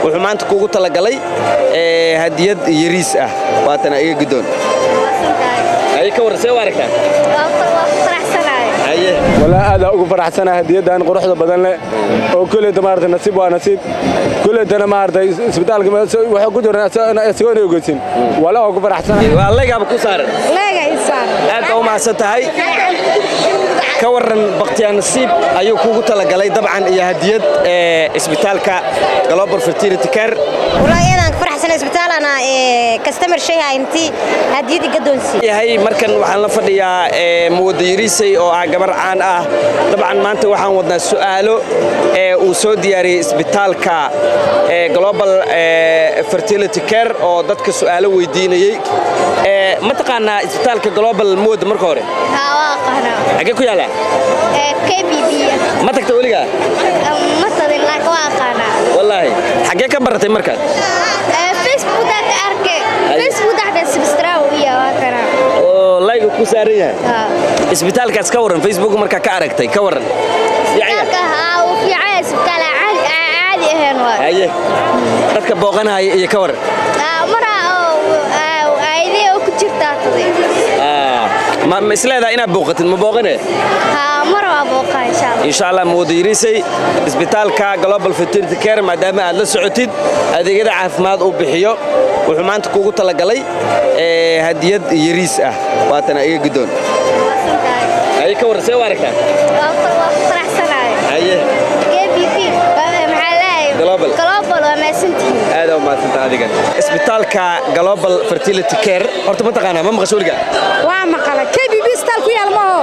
wuxuu maanta kuugu talagalay hadiyad yariis ah waatana iga guddoon ka warran see u aragtaa walaa aadaa ugu faraxsana hadiyadan quruxda badan leh oo kuleyta maarata nasiib waa nasiib kuleytana maarata isbitaalka waxaa ku jira isagoona ogeysin walaa ugu faraxsana waa leegaaba ku saaran aad baa u mahadsan tahay ka warran bakhtiyaa nasiib ayuu kuugu talagalay dabcan iyo hadiyad isbitaalka global fertility care yahay markan waxaan la fadhiyaa muwada yariisay oo ah gabar caan ah dabcan maanta waxaan wadnaa su'aalo ee uu soo diyaariyey isbitaalka global fertility care oo dadka su'aalo weydiinayey ma taqaanaa isbitaalka global muwada marka hore xagee ku yaala ma tagta weligaa wallaahi xagee ka baratay markaad oo layga ku saaran yahay isbitaalkaas ka warran facebook markaa ka aragtay ka warran haye dadka booqanahaya iyo ka warran ma isleedaha inaad booqatid ma booqane insha allah muwadayriisay isbitaalka global fertility care maadaama aad la socotid adeegyada caafimaad uu bixiyo wuxuu maanta kuugu talagalay hadiyad yariis ah waatana iga guddoon haye ka warran see u aragtaa haye aada umahadsanta adigan isbitaalka global fertility care horta ma taqaanaa ma maqasho weliga waa maqala kbb isbitaal ku yaal maho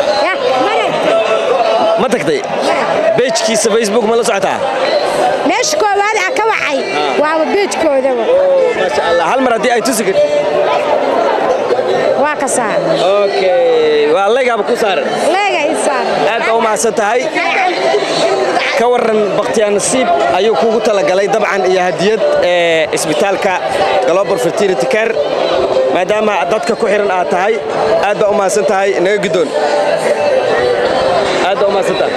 ma tagtay beejkiisa facebook ma la socotaa meesha koowaad a ka wacay waaba beejkoodaba maasha allah hal mar haddii ay tusi karti waa ka saar okay waa leegaaba ku saaran leega i saar aad baa u mahadsan tahay ka warran bakhtiyaa nasiib ayuu kuugu talagalay dabcan iyo hadiyad isbitaalka global fertility care maadaama dadka ku xihan aad tahay aad baa u mahadsan tahay naga guddoon aad baa u mahadsan tahay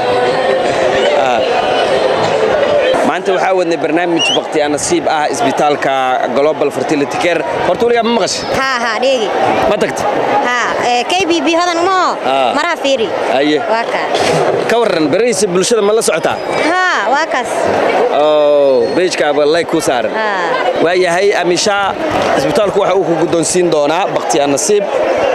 maanta waxaa wadnay barnaamij bakhtiyaa nasiib ah isbitaalka global fertility care horta weligaa ma maqashay haa haa dheegi ma tagta haa kbb hodan umaho Ah. maraha fiiri haye waa kaa ka warran berihiisa bulshada ma la socotaa haa waa kaas oo beejkaaba layg ku saaran haa waayahay amishaa isbitaalku waxa uu ku guddoonsiin doonaa bakhtiyaa nasiib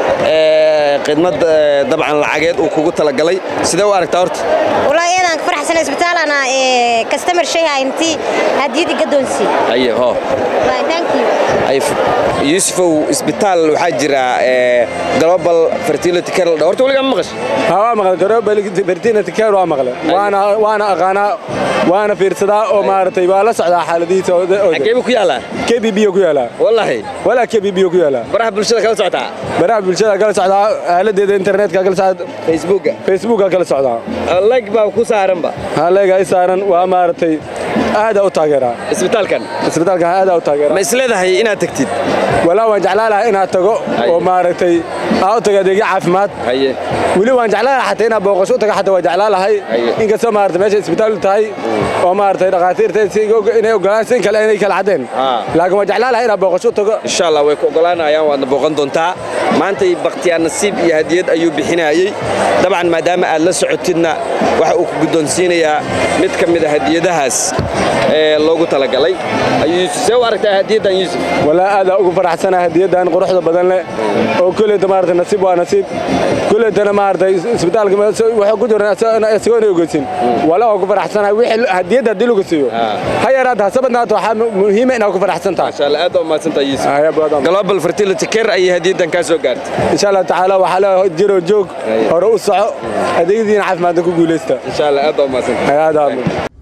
ee, khidmad ee, dabcan lacageed uu kugu talagalay sidee u aragtaa horta wallaahi eedaan ka faraxsana isbitaalana customer shayha intii hadiyad iga doonsii haye ho Wallaahi, thank you Ay, f- yuusufow isbitaal waxaa jira ee, global fertility care la dhaho. horta weligaa ma maqashay haa waa maqlay global fertility care waa maqlay waana waana aqaanaa waana fiirsadaa oo maaragtay waa la socdaa xaaladihiisa oo- oo- xaggee buu ku yaalaa kbb ku yaalaa wallaahi walaa kbb ku yaalaa baraha bulshada kala socotaa baraha bulshada kala socdaa aaladeeda internetka kala socdaa facebooka facebooka kala socdaa layg baa ku saaranba haleega ay saaran waa maaragtay aadaa u taageeraa isbitaalkan isbitaalka aadaa u taageeraa ma isleedahay inaad tagtid walaa waan jeclaan lahaa inaad tago Haye. oo maaragtay aa u tago adeegyo caafimaad haye weli waan jeclaan lahaa xataa inaad booqasho u taga xataa waan jeclaan lahay Haye. inkastoo maaragtay meesha isbitaal tahay oo maaragtay dhakhaatiirta si iga- inay ogolaan sin kale inay kala caddeen Ah. laakiin waan jeclaan lahaa inaad booqasho u tago insha allah way ku ogolaanayaan waadna booqan doontaa maantay bakhtiyaa nasiib iyo hadiyad ayuu bixinayey dabcan maadaama aad la socotidna waxa uu ku guddoonsiinayaa mid ka mid a hadiyadahaas ee loogu talagalay ayuu yuusuf see u aragtaa hadiyaddan yuusuf walaa aadaa ugu faraxsana hadiyadan quruxda badan leh oo kuleyta maaragtay nasiib waa nasiib kuleytana maaragtay isbitaalka waxaa ku jira isagoona ogeysin walaa ugu faraxsana wixii hadiyadda haddii lagu siiyo Ah. ha yaraata ha sabadnaata waxaa muhiima inaad ku faraxsan tahay insha allah aad baa umahadsantaha yuusuf Ah, ya badan. global fertility care ayay hadiyaddan kaa soo gaartay insha allah tacaala waxaa leeyahay jiro joog Haye. hore u soco adeegyadiina caafimaadna ku guulaysta insha allah aad baa umahadsantaha Haye, aad aa-